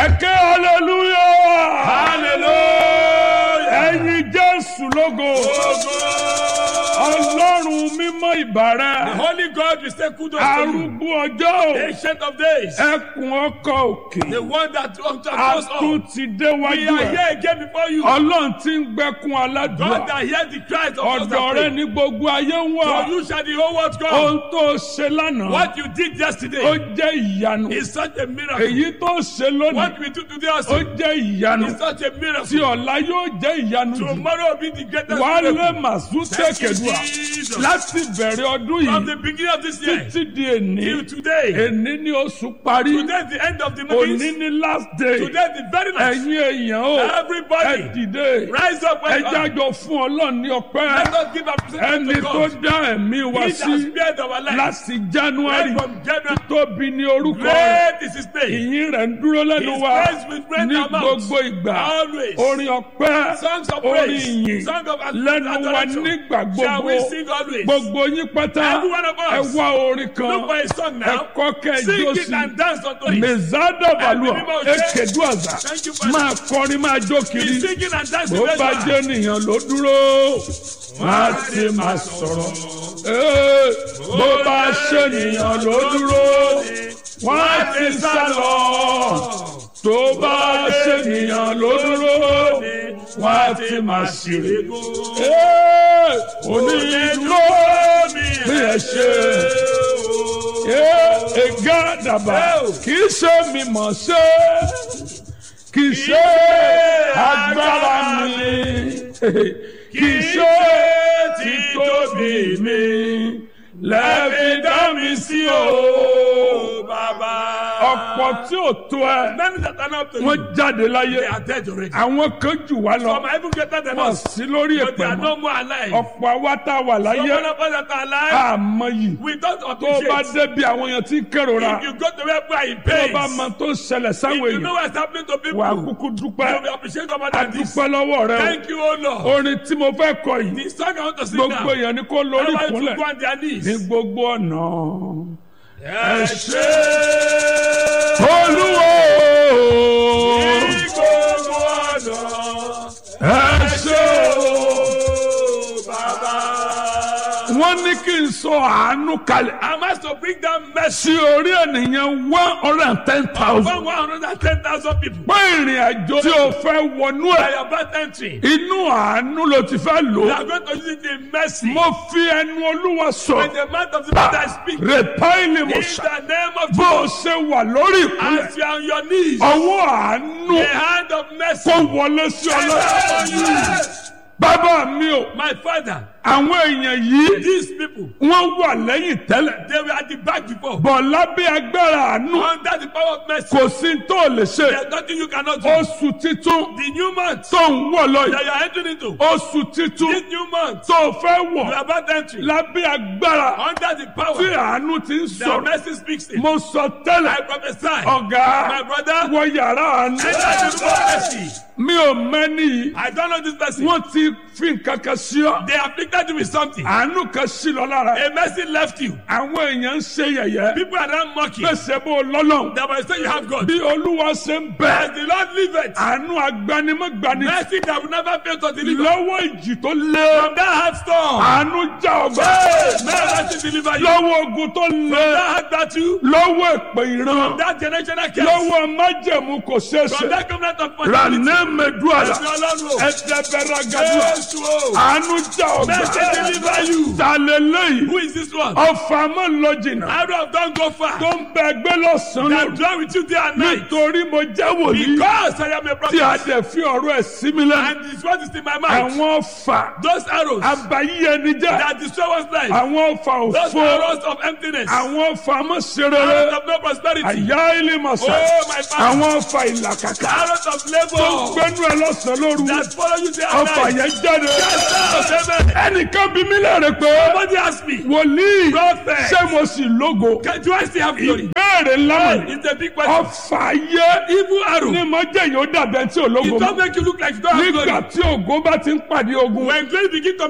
ẹ̀kẹ́ hallelujah hallelujah. ẹ̀yin jésù lógo ọlọ́run mímọ́ The ìbàrẹ̀ Holy God will say kudos to you. arúgbó ọjọ́ Ancient of days. ẹkùn ọkọ̀ òkè The one that that goes atún on. ti We déwájú are ẹ̀ here again before you. ọlọ́run ti ń gbẹ́kún God aládùúgbò that hears the cries of us ọ̀dọ̀ that rẹ pray. ní gbogbo ayé ń wà For you shall the whole world come. ohun tó ṣe lánàá What you did ó yesterday jẹ́ ìyanu is such a miracle. èyí tó ṣe lónìí What we do today ó also jẹ́ ìyanu is such a tí miracle. ọ̀la yóò jẹ́ ìyanu jù Tomorrow will be the greatest wálé miracle. màsú Thank you, tẹ̀kẹ̀dùà Jesus. láti bẹ̀rẹ̀ ọdún From yìí the beginning of this year títí di èní till today. èní ni oṣù parí Today is the end of the òní month. ni last day Today is the very last. ẹ̀yin èèyàn o ẹ Everybody dìde rise up ẹ and jájọ fún ọlọ́run ní ọpẹ́ let us give appreciation ẹni to tó God. dá ẹ̀mí wa He sí has spared our life. láti january Right from January. tóbi ní orúkọ rẹ̀ Great is his name. ìyìn rẹ̀ ń dúró lẹ́nu His wa praise will break ní our mouths. gbogbo ìgbà Always. orin ọpẹ́ Songs of orin praise. ìyìn Songs of lẹ́nu wa adoration. nígbà Shall gbogbo we sing always? gbogbo yín pátá Every one of us. ẹ wá orin Look kan for a song ẹ now. kọ́ kẹ́ ẹ Sing jó it sí and dance unto it. mezada balùwà Ẹ̀mí mímọ́ ṣe. ekedu àzà Thank you, Father. máa kọrin máa jó Be kiri singing and dancing. bó very bá well. jẹ́ nìyàn ló dúró má ti máa sọ̀rọ̀ Ee, bó bá ṣe nìyàn ló dúró wọ́n á ti sá lọ tó bá ṣe nìyàn ló dúró wọ́n á ti máa ṣeré Ee, onídúró bí ẹ ṣe Ee, ẹ̀gá dàbà kì í ṣe mi mọ̀ ṣe kì í ṣe agbára mi kì í ṣe títóbi mi lẹ́ẹ̀fi dá mi sí o. Baba. ọ̀pọ̀ tí ò tó ẹ Many that are not to you. wọ́n jáde láyé They are dead already. àwọn kan jù wá lọ Some are even greater than wọ́n us. sí lórí But they ẹ̀pẹ̀ are mọ́ no more alive. ọ̀pọ̀ àwa tá a wà Some láyé of us that are alive, àmọ́ yìí we don't tó o bá appreciate. débi àwọn èèyàn tí ń kérora If you go to where people are in tó o pain, bá mọ tó ń ṣẹlẹ̀ if sáwọn you know èèyàn what's happening to people, wà á you kúkú dúpẹ́ will appreciate God more a than this. dúpẹ́ lọ́wọ́ rẹ Thank you, O Lord. o orin tí mo fẹ́ kọ yìí The song I want to sing gbogbo now. èèyàn ni kó lórí Everybody ìkúnlẹ̀ should go on their knees. ní gbogbo ọ̀nà. Ẹ ṣé. olúwo Ní gbogbo ọ̀nà. ẹ ṣé o. Bàbá. wọ́n ní kí n sọ àánú kalẹ̀ I'm asked to bring down mercy sí orí ènìyàn one hundred and ten thousand. for 110,000 people. pé ìrìn àjò tí o fẹ́ wọnú By ẹ̀ your birth entry, inú àánú ló ti fẹ́ lò we ó. are going to use it in mercy. mo fi ẹnu olúwa With sọ the mouth of the Lord I speak. In rèpáìlì mo ṣá the name of bó o Jesus. ṣe wà lórí ìkúnlẹ̀ As you are on your knees, ọwọ́ àánú the hand of mercy. kó wọlé sí ọlọ́run. Yes. bàbá mi o My father, àwọn èèyàn yìí these people, wọ́n wà lẹ́yìn tẹ́lẹ̀ they were at the back before. bọ̀ lábẹ́ agbára àánú Under the power of mercy, kò sí tó lè ṣe there's nothing you cannot do. oṣù titun The new month tó ń wọ̀ lọ that yìí you are entering into, oṣù titun this new month, tó fẹ́ you wọ̀ are about entering lábẹ́ agbára under the tí power àánú ti ń that sọ̀rọ̀ mercy speaks in. mo sọ tẹ́lẹ̀ I prophesy, ọ̀gá my brother, wọ yàrá àánú enter the room of mercy. mi ò mẹ́ni yìí I don't know this person. wọ́n ti fi nǹkan kan sí ọ They afflicted you with something. àánú kan sí lọ lára A mercy left you. àwọn èèyàn ń ṣe yẹ̀yẹ́ People are now mocking. pèsè bó lọ́lọ́run That might say you have God. bí olúwa ṣe ń bẹ As the Lord liveth, àánú agbanimọ̀gbani mercy that will never fail to deliver. lọ́wọ́ ìjì tó lé From that hard storm, àánú já ọgbà hey, may mercy deliver you. lọ́wọ́ ogun tó lé That hard battle, lọ́wọ́ èpè ìran that generational curse, lọ́wọ́ májẹ̀mú kò ṣeéṣe from that covenant of fertility. rànẹ́ mẹ́dúàlà Ẹ̀sìn Ọlọ́run o. ẹ̀dẹ̀bẹ̀rẹ̀ gàdúrà Jésù o. àánú já Mercy ọgbà deliver you. tàlélẹ́yìn Who is this one? ọfà mọ́ lọ jìnnà Arrow of don't go far. tó ń bẹ ẹgbẹ́ lọ́sàn-án That lóru dwell with you day and night. nítorí mo jẹ́ wòlíì Because I am a tí a prophet. dẹ̀ fi ọ̀rọ̀ ẹ̀ sí mi lẹ́nu And this what is in my mouth. àwọn ọfà Those arrows abayí ẹni jẹ́ that destroy one's life. àwọn ọfà Those òfo arrows of emptiness. àwọn ọfà Arrows mọ́sẹ̀rẹ̀rẹ̀ of no prosperity. àyà ilé mọ̀sá Oh, my father. àwọn ọfà ìlàkàkà Arrows of tó labor. gbẹ́nu ẹ̀ lọ́sàn-án lóru That follow you day and ọfà night. yẹn jáde Yes, amen. ẹnìkan bí mi lẹ́rìí pé Somebody ask me. wòlíì Prophet. ṣé mo sì lógo Can, do I still have glory? ìbéèrè ńlá mọ̀ It's a big question. ọfà yẹ Evil arrow. ní mo jẹ́ yóò dàbẹ̀ tí ò lógo It mọ́ don't make you look like you don't have nígbà glory. tí ògo bá ti ń pàdé ogun When glory begin to